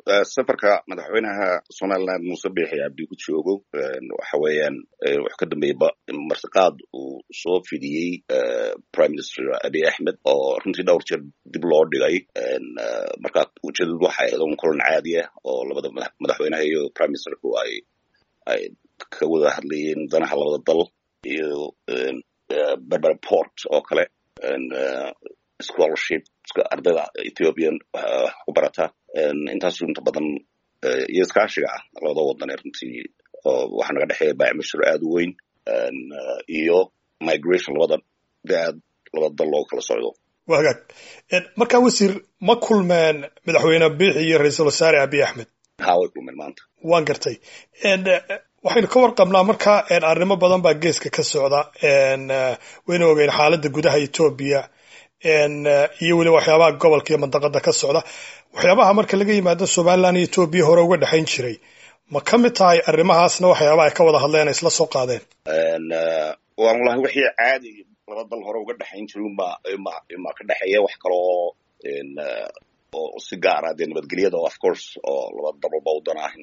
safarka madaxweynaha somaliland muuse biixi cabdi ku joogo waxa weeyaan wuxuu ka dambeeyey martiqaad uu soo fidiyey prime minister abiy axmed oo runtii dhowr jeer dib loo dhigay marka ujeedadu waxay ahayd un kulan caadi ah oo labada madaxweynaha iyo prime ministerku ay ay ka wada hadlayeen danaha labada dal iyo berber port oo kale scholarship ardayda ethiopian ku barata intaasu inta badan iyo iskaashiga ah labada wadan ee runtii waxaa naga dhexeeya baamishir aad u weyn iyo migration labada aad labada dal loo kala socdo waa hagaag markaa wasiir ma kulmeen madaxweyne biixi iyo ra-iisul wasaare abiy axmed ha way kulmeen maanta waan gartay waxaynu ka warqabnaa marka arrimo badan baa geeska ka socda waynu ogeyn xaaladda gudaha etoobiya iyo weliba waxyaabaha gobolka iyo mandaqada ka socda waxyaabaha marka laga yimaado somaliland iyo etoobiya hore uga dhexayn jiray ma ka mid tahay arrimahaasna waxyaabaha ay ka wada hadleen ay isla soo qaadeen wallahi wixii caadi laba dal hore uga dhexayn jiray uma ima ka dhexeeya wax kaloo oo si gaara dee nabadgelyada of course oo laba dalba wadan ah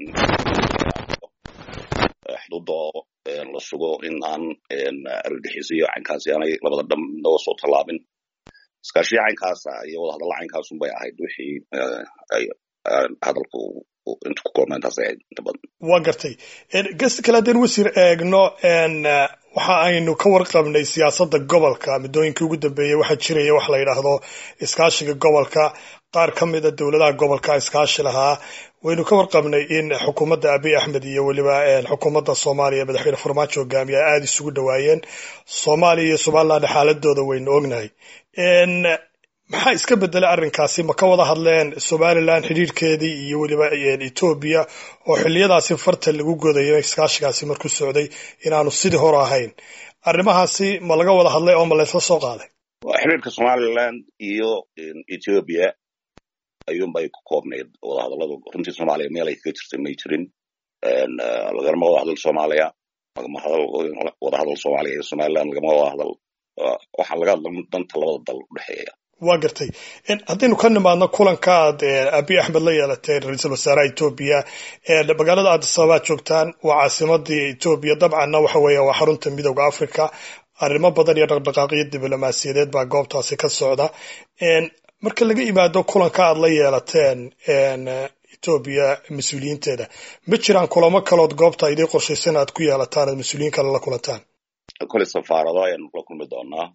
xuduuda la sugo in aan argagixisayo caynkaasi aanay labada dham naga soo tallaabin iskaashiya caynkaasa iyo wadahadalla caynkaasun bay ahayd wixii hadalku inta ku kulma intaas ahayd inta badan waa gartay gesta kale haddeen wasiir eegno waxa aynu ka warqabnay siyaasadda gobolka muddooyinkii ugu dambeeyey waxaa jiraya wax la yidhaahdo iskaashiga gobolka qaar ka mida dowladaha gobolka iskaashi lahaa waynu ka warqabnay in xukuumadda abiy axmed iyo weliba xukuumadda soomaaliya madaxweyne farmaajo hogaamiye ay aada isugu dhawaayeen soomaaliya iyo somaliland xaaladooda waynu ognahay maxaa iska bedelay arrinkaasi ma ka wada hadleen somaliland xidhiirhkeedii iyo weliba etoobiya oo xiliyadaasi farta lagu godayo iskaashigaasi markuu socday inaanu sidii hore ahayn arrimahaasi ma laga wada hadlay oo ma laysla soo qaaday xiriirka somaliland iyo ethiopia ayuunbay ku koobnayd wadahadalladu runtii soomaaliya meel ay kaga jirtay may jirin lagalama wada hadal soomaaliya lagama wada hadal soomaaliya iyo somaliland lagama wada hadal waxaa laga hadla danta labada dal udhexeeya waa gartay haddaynu ka nimaadno kulanka aad abiy axmed la yeelateen ra-iisul wasaaraha etoobiya magaalada addis ababa joogtaan waa caasimadii etoobiya dabcanna waxa weeya waa xarunta midooda africa arrimo badan iyo dhaqdhaqaaqyo diblomaasiyadeed baa goobtaasi ka socda marka laga yimaado kulanka aad la yeelateen etoobiya mas-uuliyiinteeda ma jiraan kulamo kalood goobta idii qorshaysan aad ku yeelataan aad mas-uuliyiin kale la kulantaan kole safaarado ayaanu la kulmi doonaa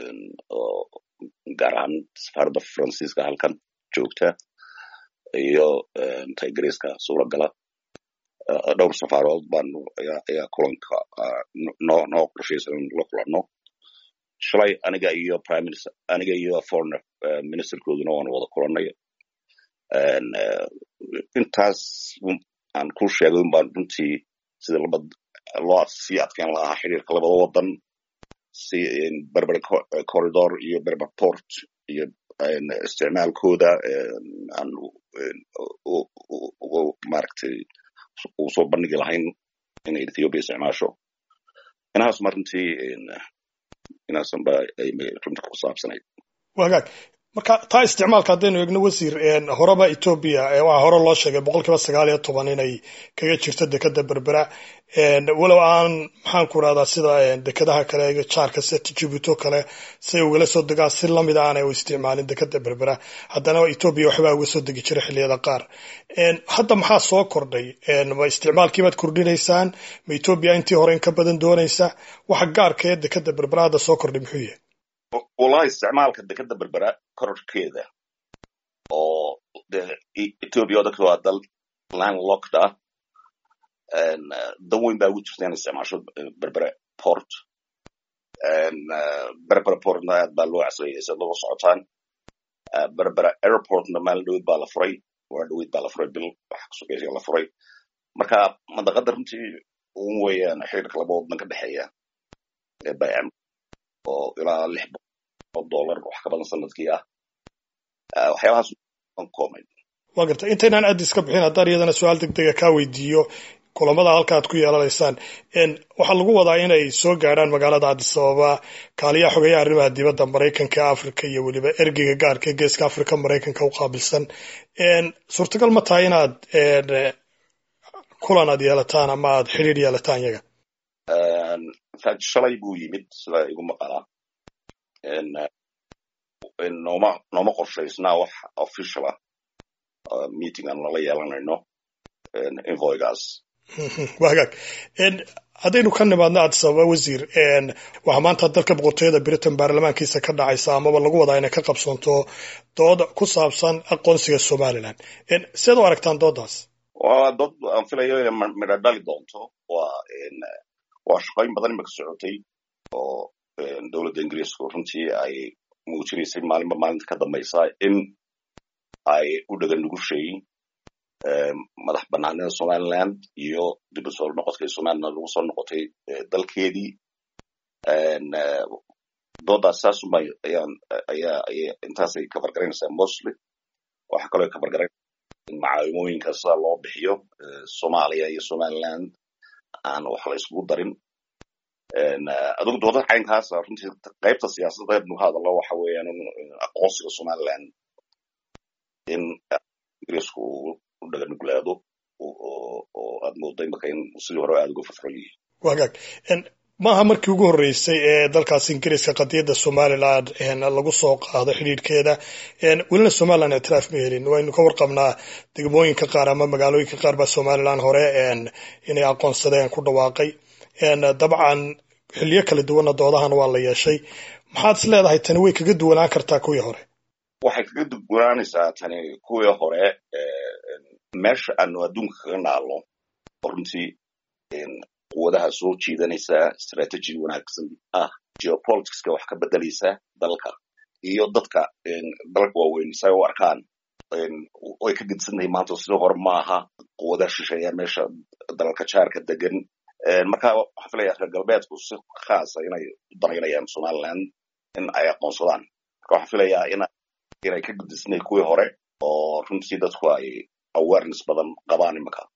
gaar ahaan safaaradda faransiiska halkan joogta iyo tigreeska suuragala dhowr safaarood baanu ayaa kulanka noo noo qorshaysan in la kulanno shalay aniga iyo prime minister aniga iyo foreign ministerkooduna waanu wada kulannay intaas aan ku sheegay un baan runtii sida laba loo sii adkeyn lahaa xiriirka labada wadan si berber corridor iyo berber port iyo isticmaalkooda aan ugu maaragtay ugu soo bandhigi lahayn inay ethiopia isticmaasho inahaasuma runtii inaasanba ay runta ku saabsanayd wagaag marka taa isticmaalka haddaynu eegno wasiir horeba etoobiya waxaa hore loo sheegay boqol kiiba sagaal iyo toban inay kaga jirto dekeda berbera walow aan maxaan ku rahdaa sida dekadaha kale jaarka seta jibuuti o kale say ugala soo degaan si lamid aanay u isticmaalin dekeda berbera haddana etoobiya waxbaa uga soo degi jiray xilliyada qaar hadda maxaa soo kordhay ma isticmaalkiibaad kordhinaysaan ma etoobiya intii hore in ka badan doonaysa waxa gaarka ee dekeda berbera hadda soo kordhay muxuu yahay wallahi isticmaalka dekeda berbera kororkeeda oo de ethiopia dadka waa dal land locked ah dan weyn baa ugu jirta inay isticmaasho berbere port berbere portna aad baa loo casriyay si loo socotaan berbere airportna maalin dhowed baa la furay waa dhowed baa la furay bil waxa kusugeysaya la furay marka mandaqada runtii un weeyaan xiriirka laba wadan ka dhexeeya bam oo ilaa lix dollar wax ka badan sanadkii ah waxyaabahaas koomay waa garta intaynaan addis ka bixin haddaan iyadana su-aal deg dega kaa weydiiyo kulamada halka aad ku yeelanaysaan waxaa lagu wadaa inay soo gaadhaan magaalada addis ababa kaaliyaha xogeeyaha arrimaha dibadda maraykanka africa iyo weliba ergeyga gaarka ee geeska africa maraykanka u qaabilsan suurtagal ma tahay inaad kulan aad yeelataan ama aad xidhiir yeelataan yaga infact shalay buu yimid sida igu maqalaa nooma nooma qorshaysnaa wax official ah meeting aan lala yeelanayno invoygaas waa hagaag haddaynu ka nimaadno addis ababa wasiir waxaa maanta dalka boqortooyada britain baarlamaankiisa ka dhacaysa amaba lagu wadaa inay ka qabsoonto dood ku saabsan aqoonsiga somalilan siad u aragtaan dooddaas waa dood aan filayo inay midho dhali doonto waa waa shaqooyin badan imaka socotay oo dowladda ingiriisku runtii ay muujinaysay maalinba maalinta ka dambaysa in ay u dhaga nugushay madax banaanida somaliland iyo dib u soo noqodkay somaliland lagu soo noqotay dalkeedii doodaas saasuma ayaan ayaa intaasay kafargaraynaysaa mostly waxaa kaloo kafargaraynaysa macaawimooyinka sida loo bixiyo soomaaliya iyo somaliland aan wax la iskugu darin adugu doodada caynkaasa runtii qaybta siyaasadda nu hadallo waxa weeyaan aqoonsiga somaliland in ingiriisku u dhaga nuglaado oo aad moodo imaka in sidii hore aada uga fafron yihiin wagaag maaha markii ugu horreysay ee dalkaas ingiriiska qadiyadda somaliland lagu soo qaado xidhiidhkeeda welina somaliland ictiraaf ma helin waynu ka warqabnaa degmooyinka qaar ama magaalooyinka qaar baa somaliland hore inay aqoonsadeen ku dhawaaqay dabcan xiliyo kala duwanna doodahan waa la yeeshay maxaad is leedahay tani way kaga duwanaan kartaa kuwii hore waxay kaga duwanaanaysaa tani kuwii hore meesha aanu adduunka kaga naalno oo runtii quwadaha soo jiidanaysaa strategy wanaagsan ah geopoliticska wax ka bedelaysa dalka iyo dadka dalka waaweyn say u arkaan way ka gedsantahay maanta sidii hore maaha quwadaha shisheeya meesha dalalka jaarka degan marka waxaan filayaa reer galbeedku si khaasa inay u danaynayaan somaliland in ay aqoonsadaan marka waxaan filayaa inay ka gudisnay kuwii hore oo runtii dadku ay awareness badan qabaan imika